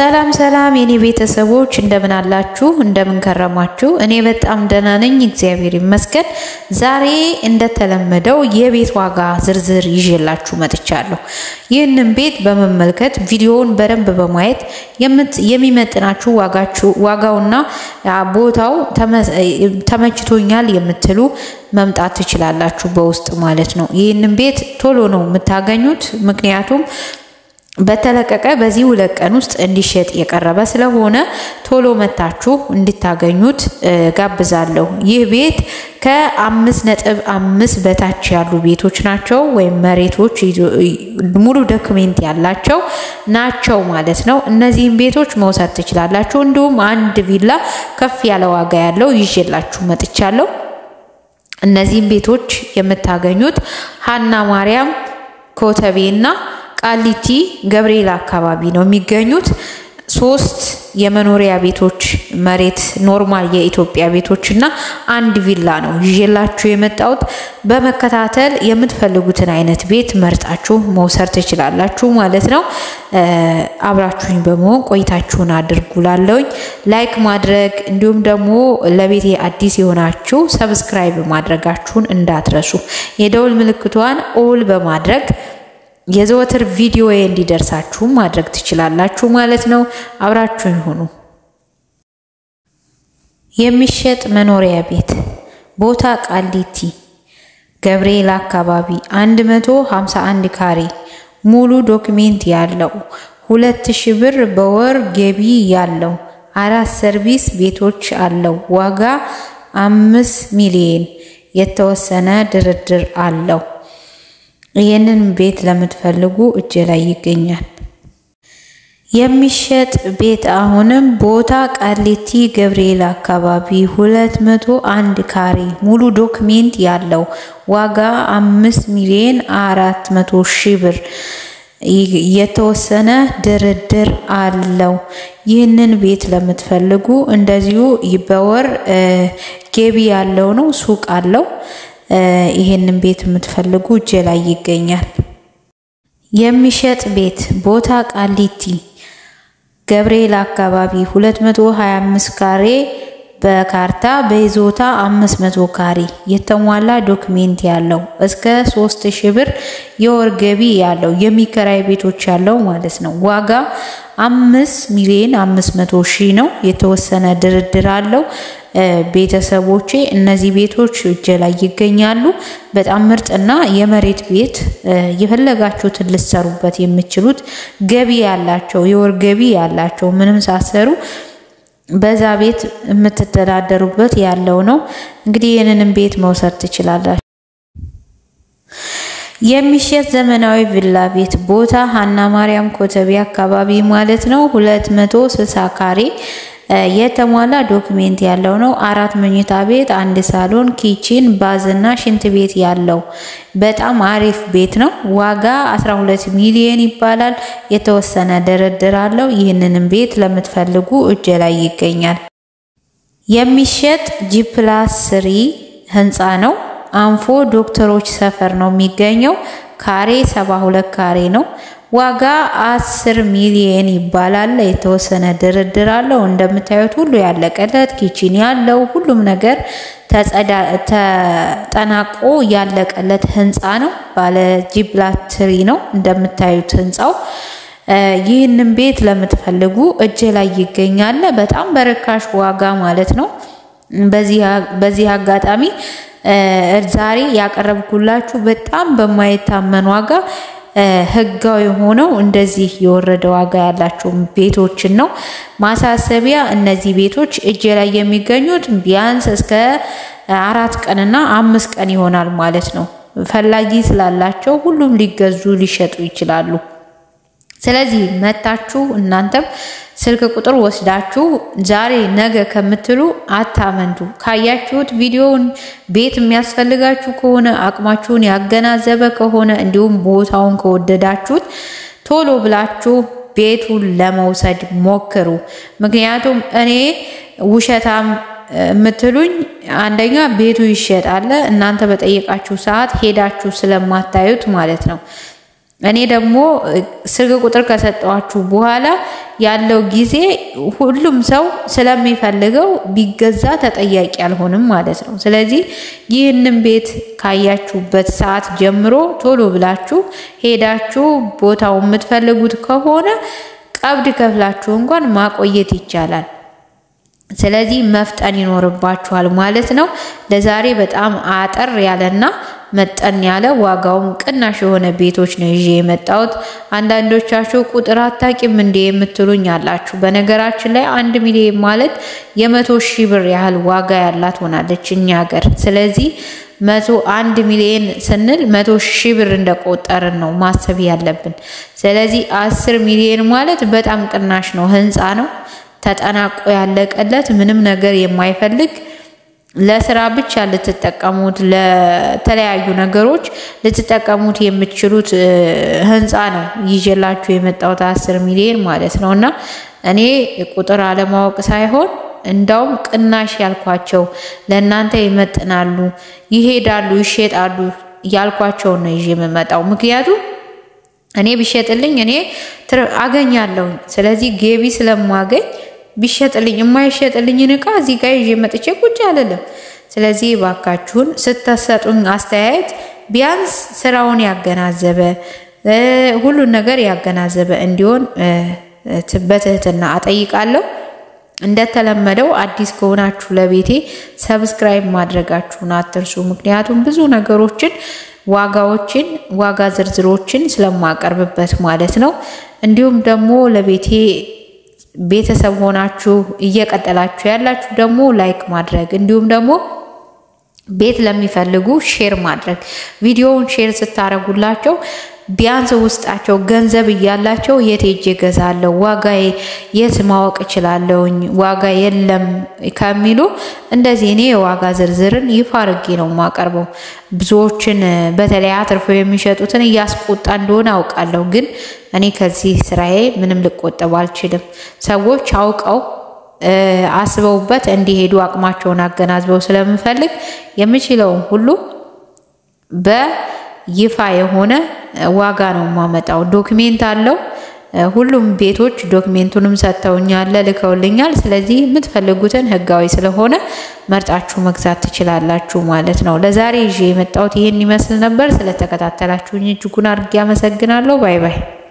ሰላም ሰላም የኔ ቤተሰቦች እንደምን አላችሁ? እንደምን ከረማችሁ? እኔ በጣም ደህና ነኝ፣ እግዚአብሔር ይመስገን። ዛሬ እንደተለመደው የቤት ዋጋ ዝርዝር ይዤላችሁ መጥቻለሁ። ይህንን ቤት በመመልከት ቪዲዮውን በደንብ በማየት የሚመጥናችሁ ዋጋችሁ ዋጋውና ቦታው ተመችቶኛል የምትሉ መምጣት ትችላላችሁ፣ በውስጥ ማለት ነው። ይህንን ቤት ቶሎ ነው የምታገኙት፣ ምክንያቱም በተለቀቀ በዚህ ሁለት ቀን ውስጥ እንዲሸጥ የቀረበ ስለሆነ ቶሎ መታችሁ እንድታገኙት ጋብዛለሁ። ይህ ቤት ከአምስት ነጥብ አምስት በታች ያሉ ቤቶች ናቸው ወይም መሬቶች ሙሉ ዶክሜንት ያላቸው ናቸው ማለት ነው። እነዚህም ቤቶች መውሰድ ትችላላችሁ። እንዲሁም አንድ ቪላ ከፍ ያለ ዋጋ ያለው ይዤላችሁ መጥቻለሁ። እነዚህም ቤቶች የምታገኙት ሀና ማርያም ኮተቤና ቃሊቲ ገብርኤል አካባቢ ነው የሚገኙት። ሶስት የመኖሪያ ቤቶች መሬት ኖርማል የኢትዮጵያ ቤቶች እና አንድ ቪላ ነው ይዤላችሁ የመጣሁት። በመከታተል የምትፈልጉትን አይነት ቤት መርጣችሁ መውሰድ ትችላላችሁ ማለት ነው። አብራችሁኝ በመሆን ቆይታችሁን አድርጉ። ላለውኝ ላይክ ማድረግ እንዲሁም ደግሞ ለቤቴ አዲስ የሆናችሁ ሰብስክራይብ ማድረጋችሁን እንዳትረሱ። የደውል ምልክቷን ኦል በማድረግ የዘወትር ቪዲዮ እንዲደርሳችሁ ማድረግ ትችላላችሁ ማለት ነው። አብራችሁኝ ሁኑ። የሚሸጥ መኖሪያ ቤት ቦታ ቃሊቲ ገብርኤል አካባቢ 151 ካሬ ሙሉ ዶክሜንት ያለው ሁለት ሺህ ብር በወር ገቢ ያለው አራት ሰርቪስ ቤቶች አለው። ዋጋ አምስት ሚሊዮን የተወሰነ ድርድር አለው። ይህንን ቤት ለምትፈልጉ እጅ ላይ ይገኛል። የሚሸጥ ቤት አሁንም ቦታ ቃሊቲ ገብርኤል አካባቢ ሁለት መቶ አንድ ካሬ ሙሉ ዶክሜንት ያለው ዋጋ አምስት ሚሊዮን አራት መቶ ሺህ ብር የተወሰነ ድርድር አለው። ይህንን ቤት ለምትፈልጉ እንደዚሁ በወር ገቢ ያለው ነው። ሱቅ አለው። ይሄንን ቤት የምትፈልጉ እጄ ላይ ይገኛል። የሚሸጥ ቤት ቦታ ቃሊቲ ገብርኤል አካባቢ 225 ካሬ በካርታ በይዞታ 500 ካሬ የተሟላ ዶክሜንት ያለው እስከ 3000 ብር የወር ገቢ ያለው የሚከራይ ቤቶች ያለው ማለት ነው። ዋጋ 5 ሚሊዮን 500 ሺህ ነው። የተወሰነ ድርድር አለው። ቤተሰቦቼ እነዚህ ቤቶች እጅ ላይ ይገኛሉ። በጣም ምርጥና የመሬት ቤት የፈለጋችሁትን ልትሰሩበት የምችሉት ገቢ ያላቸው የወር ገቢ ያላቸው ምንም ሳሰሩ በዛ ቤት የምትተዳደሩበት ያለው ነው። እንግዲህ ይህንንም ቤት መውሰድ ትችላላችሁ። የሚሸጥ ዘመናዊ ቪላ ቤት ቦታ ሀና ማርያም ኮተቤ አካባቢ ማለት ነው። 260 ካሬ የተሟላ ዶክሜንት ያለው ነው። አራት መኝታ ቤት፣ አንድ ሳሎን፣ ኪችን፣ ባዝና ሽንት ቤት ያለው በጣም አሪፍ ቤት ነው። ዋጋ 12 ሚሊዮን ይባላል። የተወሰነ ድርድር አለው። ይህንንም ቤት ለምትፈልጉ እጅ ላይ ይገኛል። የሚሸጥ ጂፕላስ ስሪ ህንፃ ነው። አንፎ ዶክተሮች ሰፈር ነው የሚገኘው። ካሬ 72 ካሬ ነው። ዋጋ 10 ሚሊየን ይባላል። የተወሰነ ድርድር አለው። እንደምታዩት ሁሉ ያለቀለት ኪችን ያለው ሁሉም ነገር ተጠናቆ ያለቀለት ህንፃ ነው። ባለ ጂፕላስ ትሪ ነው እንደምታዩት ህንፃው። ይህንን ቤት ለምትፈልጉ እጅ ላይ ይገኛል። በጣም በርካሽ ዋጋ ማለት ነው። በዚህ አጋጣሚ ዛሬ ያቀረብኩላችሁ በጣም በማይታመን ዋጋ ህጋዊ ሆነው እንደዚህ የወረደ ዋጋ ያላቸው ቤቶችን ነው። ማሳሰቢያ፣ እነዚህ ቤቶች እጅ ላይ የሚገኙት ቢያንስ እስከ አራት ቀንና አምስት ቀን ይሆናል ማለት ነው። ፈላጊ ስላላቸው ሁሉም ሊገዙ ሊሸጡ ይችላሉ። ስለዚህ መታችሁ እናንተም ስልክ ቁጥር ወስዳችሁ ዛሬ ነገ ከምትሉ አታመንቱ። ካያችሁት ቪዲዮውን ቤት የሚያስፈልጋችሁ ከሆነ አቅማችሁን ያገናዘበ ከሆነ እንዲሁም ቦታውን ከወደዳችሁት ቶሎ ብላችሁ ቤቱን ለመውሰድ ሞክሩ። ምክንያቱም እኔ ውሸታም የምትሉኝ አንደኛ ቤቱ ይሸጣል፣ እናንተ በጠየቃችሁ ሰዓት ሄዳችሁ ስለማታዩት ማለት ነው። እኔ ደግሞ ስልክ ቁጥር ከሰጠዋችሁ በኋላ ያለው ጊዜ ሁሉም ሰው ስለሚፈልገው ቢገዛ ተጠያቂ አልሆንም ማለት ነው። ስለዚህ ይህንን ቤት ካያችሁበት ሰዓት ጀምሮ ቶሎ ብላችሁ ሄዳችሁ ቦታው የምትፈልጉት ከሆነ ቀብድ ከፍላችሁ እንኳን ማቆየት ይቻላል። ስለዚህ መፍጠን ይኖርባችኋል ማለት ነው። ለዛሬ በጣም አጠር ያለና መጠን ያለ ዋጋውም ቅናሽ የሆነ ቤቶች ነው ይዤ የመጣሁት። አንዳንዶቻችሁ ቁጥር አታቂም እንዴ የምትሉኝ አላችሁ። በነገራችን ላይ አንድ ሚሊዮን ማለት የመቶ ሺህ ብር ያህል ዋጋ ያላት ሆናለች እኛ ሀገር። ስለዚህ መቶ አንድ ሚሊዮን ስንል መቶ ሺህ ብር እንደቆጠርን ነው ማሰብ ያለብን። ስለዚህ አስር ሚሊዮን ማለት በጣም ቅናሽ ነው። ህንፃ ነው ተጠናቆ ያለቀለት ምንም ነገር የማይፈልግ ለስራ ብቻ ልትጠቀሙት ለተለያዩ ነገሮች ልትጠቀሙት የምትችሉት ህንፃ ነው ይዤላችሁ የመጣሁት አስር ሚሊዮን ማለት ነው። እና እኔ ቁጥር አለማወቅ ሳይሆን እንዳውም ቅናሽ ያልኳቸው ለእናንተ ይመጥናሉ፣ ይሄዳሉ፣ ይሸጣሉ ያልኳቸውን ነው ይዤ የምመጣው ምክንያቱም እኔ ቢሸጥልኝ እኔ አገኛለሁ። ስለዚህ ገቢ ስለማገኝ ቢሸጥልኝ የማይሸጥልኝን እቃ እዚህ ጋር ይዤ መጥቼ ቁጭ አልልም። ስለዚህ ባካችሁን ስተሰጡኝ አስተያየት ቢያንስ ስራውን ያገናዘበ ሁሉን ነገር ያገናዘበ እንዲሆን በትህትና አጠይቃለሁ። እንደተለመደው አዲስ ከሆናችሁ ለቤቴ ሰብስክራይብ ማድረጋችሁን አትርሱ። ምክንያቱም ብዙ ነገሮችን ዋጋዎችን ዋጋ ዝርዝሮችን ስለማቀርብበት ማለት ነው። እንዲሁም ደግሞ ለቤቴ ቤተሰብ ሆናችሁ እየቀጠላችሁ ያላችሁ ደግሞ ላይክ ማድረግ እንዲሁም ደግሞ ቤት ለሚፈልጉ ሼር ማድረግ ቪዲዮውን ሼር ስታደርጉላቸው ቢያንስ ውስጣቸው ገንዘብ እያላቸው የት ሄጄ እገዛለሁ፣ ዋጋ የት ማወቅ እችላለሁኝ፣ ዋጋ የለም ከሚሉ እንደዚህ እኔ የዋጋ ዝርዝርን ይፋ አድርጌ ነው የማቀርበው። ብዙዎችን በተለይ አትርፈው የሚሸጡትን እያስቆጣ እንደሆነ አውቃለሁ፣ ግን እኔ ከዚህ ስራዬ ምንም ልቆጠብ አልችልም። ሰዎች አውቀው አስበውበት እንዲሄዱ አቅማቸውን አገናዝበው ስለምፈልግ የምችለውን ሁሉ በይፋ የሆነ ዋጋ ነው የማመጣው። ዶክሜንት አለው። ሁሉም ቤቶች ዶክሜንቱንም ሰጥተውኛል፣ ልከውልኛል። ስለዚህ የምትፈልጉትን ህጋዊ ስለሆነ መርጣችሁ መግዛት ትችላላችሁ ማለት ነው። ለዛሬ ይዤ የመጣሁት ይህን ይመስል ነበር። ስለተከታተላችሁኝ እጅጉን አድርጌ አመሰግናለሁ። ባይ ባይ።